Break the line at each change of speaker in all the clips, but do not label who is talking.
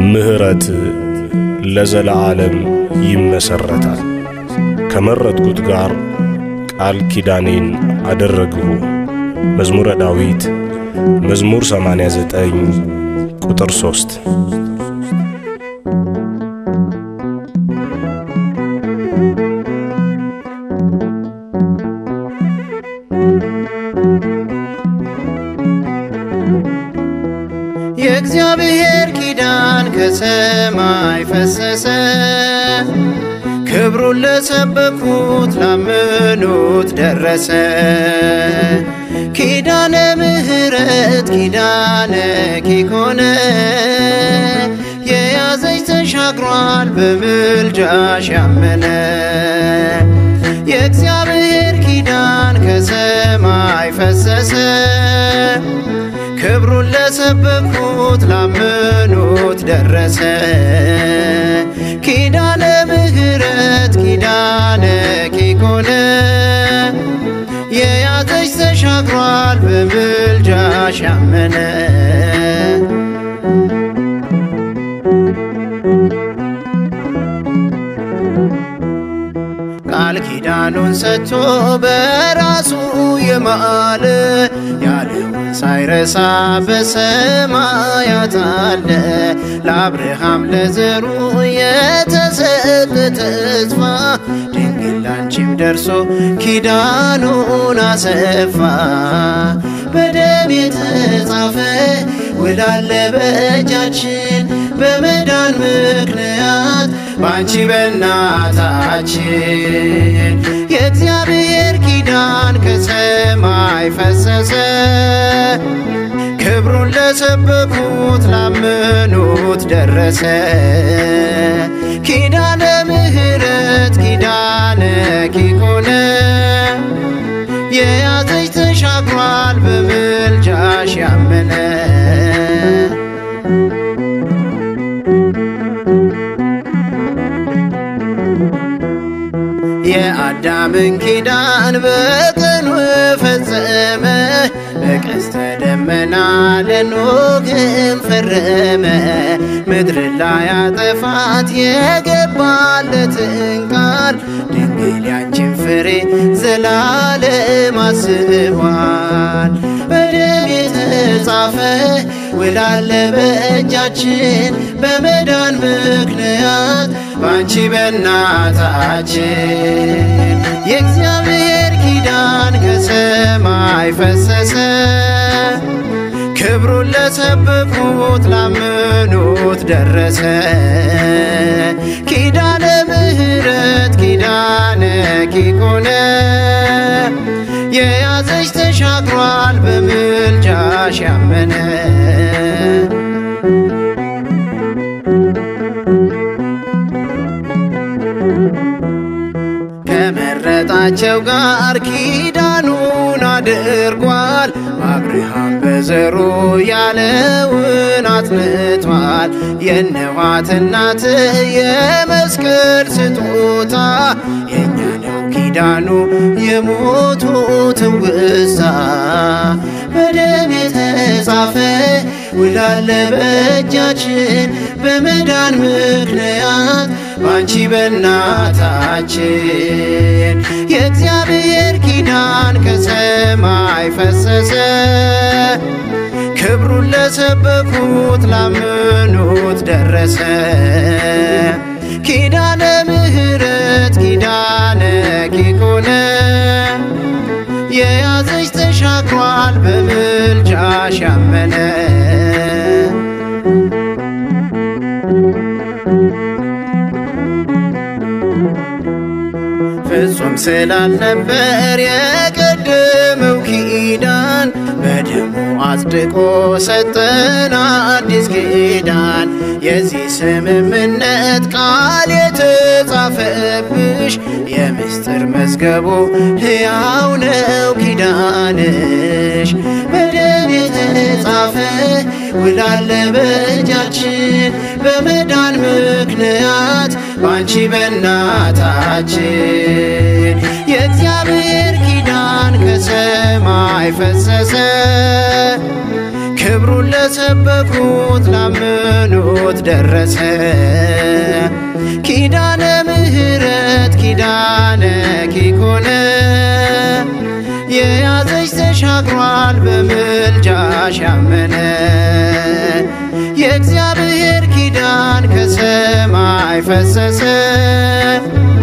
ምሕረት ለዘለዓለም ይመሰረታል። ከመረጥኩት ጋር ቃል ኪዳኔን አደረግሁ። መዝሙረ ዳዊት መዝሙር 89 ቁጥር 3
የእግዚአብሔር ኪዳን ከሰማይ ፈሰሰ፣ ክብሩን ለሰበኩት ላመኑት ደረሰ። ኪዳነ ምሕረት ኪዳነ ኪኮነ የያዘች ተሻግሯል በምልጃሽ ያመነ የእግዚአብሔር ኪዳን ከሰማይ ፈሰሰ ክብሩን ለሰበኩት ላመኑት ደረሰ። ኪዳነ ምሕረት ኪዳነ ኪኮነ የያዘች ተሻግሯል በምልጃሽ ያመነ ቃል ኪዳኑን ሰጥቶ በራሱ የማለ ያለውን ሳይረሳ በሰማያት አለ። ለአብርሃም ለዘሩ የተሰጠ ተስፋ ድንግል ላንቺም ደርሶ ኪዳኑን አሰፋ። በደም የተጻፈ ውላለ በእጃችን በመዳን ምክንያት ባንቺ በእናታችን የእግዚአብሔር ኪዳን ከሰማይ ፈሰሰ። ክብሩን ለሰበኩት ላመኑት ደረሰ። ኪዳነ ምሕረት ኪዳነ ኪኮነ የያዘች ተሻግሯል በምልጃሽ ያመነ የአዳምን ኪዳን በቀኑ ፈጸመ፣ በቀስተ ደመና ለኖግም ፈረመ። ምድር ላይ ያጠፋት የገባለትን ቃል ድንግል ያንቺን ፍሬ ዘላለም አስቧል። በደም የተጻፈ ውላለ በእጃችን በመዳን ምክንያት ባንቺ በእናታችን የእግዚአብሔር ኪዳን ከሰማይ ፈሰሰ። ክብሩን ለሰበኩት ላመኑት ደረሰ። ኪዳነ ምሕረት ኪዳነ ኪኮነ የያዘች ተሻግሯል በምልጃሽ ያመነ ከመረጣቸው ጋር ኪዳኑን አድርጓል። አብርሃም በዘሩ ያለውን አጽንቷል። የነዋት እናት የመስቀል ስጦታ የእኛ ነው ኪዳኑ የሞቱ ትውስታ በደም የተጻፈ ውላለ በእጃችን በመዳን ምክንያት ባንቺ በእናታችን የእግዚአብሔር ኪዳን ከሰማይ ፈሰሰ። ክብሩን ለሰበኩት ላመኑት ደረሰ። ኪዳነ ምሕረት ኪዳነ ኪኮነ የያዘች ተሻግሯል በምልጃሽ ያመነ ፍጹም ስላልነበር የቀደመው ኪዳን በደሙ አጽድቆ ሰጠን አዲስ ኪዳን። የዚህ ስምምነት ቃል የተጻፈብሽ የምስጢር መዝገቡ ሕያው ነው ኪዳንሽ በደም የተጻፈ ውላለ በእጃችን በመዳን ምክንያት ባንቺ በእናታችን የእግዚአብሔር ኪዳን ከሰማይ ፈሰሰ። ክብሩን ለሰበኩት ላመኑት ደረሰ። ኪዳነ ምሕረት ኪዳነ ኪኮነ የያዘች ተሻግሯል በምልጃሽ ያመነ የእግዚአብሔር ኪዳን ከሰማይ ፈሰሰ።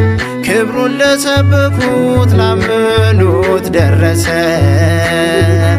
ክብሩን ለሰበኩት ላመኑት ደረሰ።